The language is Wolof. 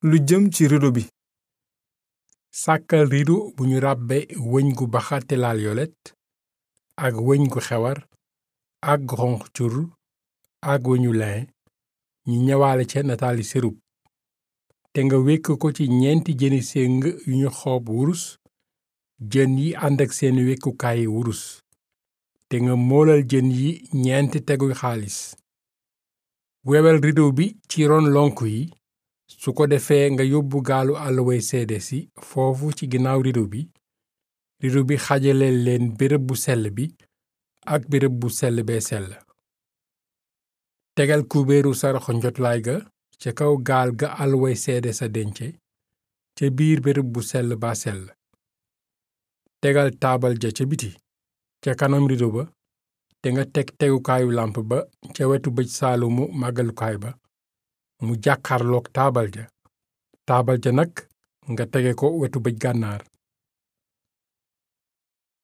lu jëm ci rido bi sàkkal rido bu ñu ràbbe wëñ gu baxa te laal yolet ak wëñ gu xewar ak gu xonq cur ak wëñu lin ñi ñëwaale ca nataali serub te nga wekk ko ci ñeenti jëni séng yu ñu xoob wurus jën yi ànd ak seeni wekkukaayi wurus te nga moolal jën yi ñeenti teguy xaalis wewel rido bi ci ron lonk yi su ko defee nga yóbbu gaalu àlluway seede si foofu ci ginnaaw rido bi rido bi xajale leen béréb bu sell bi ak béréb bu sell bee sell tegal kubéeru saraxo njotlaay ga ca kaw gaal ga àlluway seede sa dence ca biir béréb bu sell ba sell tegal taabal ja ca biti ca kanam rido ba te nga teg tegukaayu làmp ba ca wetu bëj saalumu màggalukaay ba mu jàkkaarloog taabal ja taabal ja nag nga tege ko wetu bëj gànnaar